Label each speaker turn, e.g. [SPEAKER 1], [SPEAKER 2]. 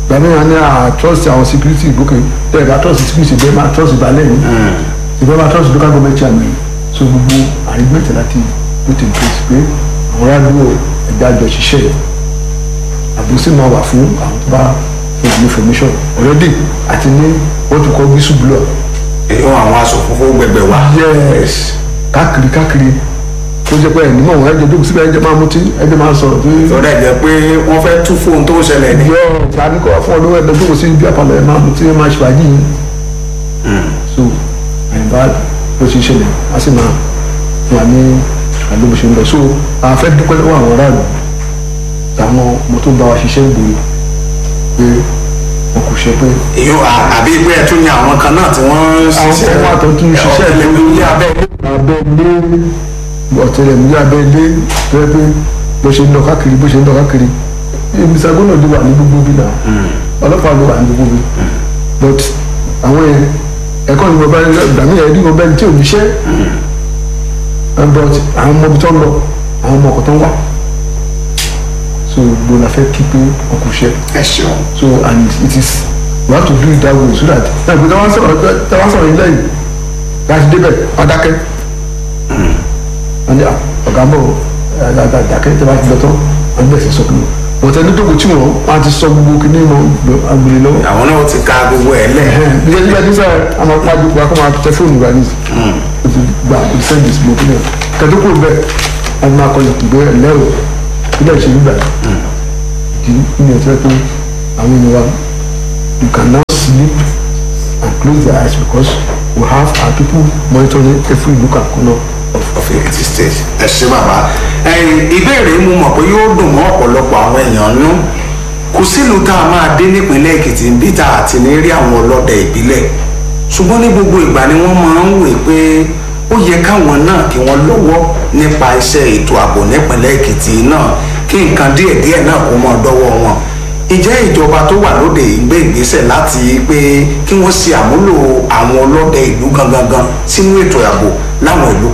[SPEAKER 1] gbàmí wọn ní à trust àwọn security gòkè tẹ̀ bá trust security bẹ́ẹ̀ máa trust balẹ̀ ní ìbẹ́ máa trust local government chairman so gbogbo àrígbẹ̀tẹ̀ láti put in place pé àwọn aráàlú ẹ̀dá àjọ ṣiṣẹ́ yìí àbúrúsí máa wà fún àwọn tó bá fún ìlú information already àti ní wọ́n tún kọ́ whistleblower
[SPEAKER 2] èyí wọn àwọn aṣọ funfun gbẹgbẹ wa.
[SPEAKER 1] yes káàkiri káàkiri tó jẹ́ pé ẹ̀ nímọ̀ wọn ẹ̀jẹ̀ dókòó síbẹ̀ ẹ̀jẹ̀ máa mutí ẹ̀jẹ̀ máa sọ̀rọ̀ tó
[SPEAKER 2] lọ́dọ̀ ẹ̀ jẹ́ pé wọ́n fẹ́ tú fóun tó ń ṣẹlẹ̀ ní.
[SPEAKER 1] yọ ìgbàanì kọ́ fún ọdún ẹ̀dẹ̀ dókòó sí bí àpàlọ́ ẹ̀ máa mutí ẹ̀ máa ṣèwádìí yìí so àyìnbá ló ti ṣẹlẹ̀ a sì máa wà ní àdóbò ṣe ń lọ so a fẹ́ dúpẹ́ lọ́wọ́ àwọn aráàlú táwọn ọmọ tó bá wa ṣiṣẹ́ ìgboro pé wọn kò ṣe pé
[SPEAKER 2] èyí àbí pé ẹ tún ní àwọn kan náà tí wọ́n ń
[SPEAKER 1] àwọn
[SPEAKER 2] ṣiṣẹ́
[SPEAKER 1] ọmọ àtọ̀ tún ṣiṣẹ́
[SPEAKER 2] ọ̀tẹlẹ̀múyẹ́ abẹ́
[SPEAKER 1] abẹ́lé ọ̀tẹlẹ̀múyẹ́ abẹ́lé tó yẹ pé bó ṣe ń lọ káàkiri bó ṣe ń lọ káàkiri mr gómìnà ló wà ní gbogbo bí náà ọlọ́pàá ló wà ní gbogbo bí but àwọn yẹn ẹ̀kọ́ ni mo bá gbàmí ẹ̀ rí mo bẹ́ẹ̀ tí ò níṣẹ́ but àwọn ọmọ ibi tó ń lọ àwọn ọmọ ọkọ̀ tó ń wá so gbogbo la fẹ́ kí pé ọkọ̀ ṣẹ́
[SPEAKER 2] ẹ ṣeun.
[SPEAKER 1] so and it is we have to do it that way so that ẹ pé tẹ́wọ́n sọ̀rọ̀ tẹ́wọ́n sọ̀rọ̀ ilé yìí láti débẹ̀ ọ̀dákẹ́ wọ́n ní ọ̀gá ń bọ̀ ọ̀dákẹ́ tẹ́wọ́n ti lọ tán wọ́n bẹ̀rẹ̀ sí sọ kí wọ́n tẹ́ ní dókò tí wọ́n wọ́n ti sọ gbogbo kí ní mọ̀ agbèrè lọ́wọ́
[SPEAKER 2] àwọn náà ti ka gbogbo ẹ̀ lẹ̀.
[SPEAKER 1] nígbà nígbà tí sọ àwọn apá àdúgbò akọ́ máa tẹ fóònù rà nísì o ti gba o ti sẹ́ndì sí gbogbo náà kẹ́tọ́kù bẹ́ẹ̀ wọ́n máa kọ́ ìgbé ẹ̀lẹ́rọ ilé ìṣèlú gbà ìdí ní ọ̀tí pé àwọn ènìyàn wa you can now sleep and close their eyes because we have our people monitoring every look and corner of
[SPEAKER 2] of Ekiti state. ẹ ṣe bàbá ẹ̀yin ìbéèrè mo mọ̀ pé yóò dùn mọ́ ọ̀pọ̀lọpọ̀ àwọn èèyàn nú kò sílùú tá a máa dé nípínlẹ̀ Èkìtì bí tá a ti ní rí àwọn ọlọ́dẹ ìbílẹ̀ ṣùgbọ́n ní gbogbo ìgbà ni wọ́n máa ń wè pé ó yẹ káwọn náà kí wọ́n lọ́wọ́ nípa iṣẹ́ ètò ààbò nípínlẹ̀ Èkìtì náà kí nǹkan díẹ̀díẹ̀ náà kó mọ́ dọ́wọ́ wọn ìjẹ́ ìjọba tó wà lóde ìgbé ìgbésẹ̀ láti pé kí wọ́n ṣe àmúlò àwọn ọlọ́dẹ ìlú gangan sínú ètò ààbò láwọn ìlú